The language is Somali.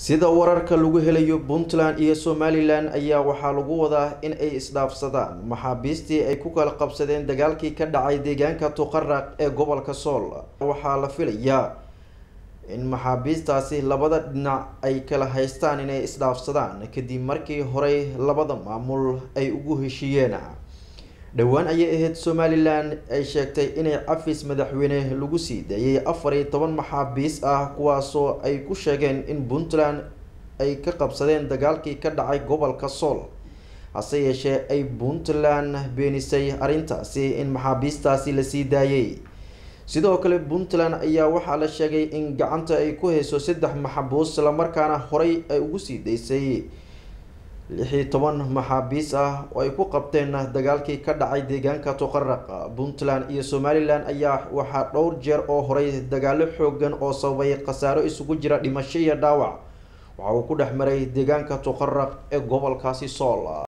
sida wararka lagu helayo puntland iyo somalilan ayaa waxaa lagu wadaa in ay isdhaafsadaan maxaabiistii ay ku kala qabsadeen dagaalkii ka dhacay deegaanka tuqaraq ee gobolka sool waxaa la filayaa in maxaabiistaasi labada dhinac ay kala haystaan inay isdhaafsadaan kadib markii horey labada maamul ay ugu heshiiyeen dhowaan ayay ahayd somalilan ay sheegtay inay cafis madaxweyne lagu sii daayay afar iyo toban maxaabiis ah kuwaasoo ay ku sheegeen in puntland ay ka qabsadeen dagaalkii ka dhacay gobolka sool hase yeeshee ay puntland beenisay arrintaasi in maxaabiistaasi lasii daayay sidoo kale puntland ayaa waxaa la sheegay in gacanta ay ku hayso saddex maxabuus islamarkaana horey ay ugu sii daysay lix iyo toban maxaabiis ah oo ay ku qabteen dagaalkii ka dhacay deegaanka tuqaraq puntland iyo somalilan ayaa waxaa dhowr jeer oo horey dagaalo xoogan oo sababay khasaaro isugu jira dhimasho iyo dhaawac waxa uu ku dhex maray deegaanka tuqaraq ee gobolkaasi sool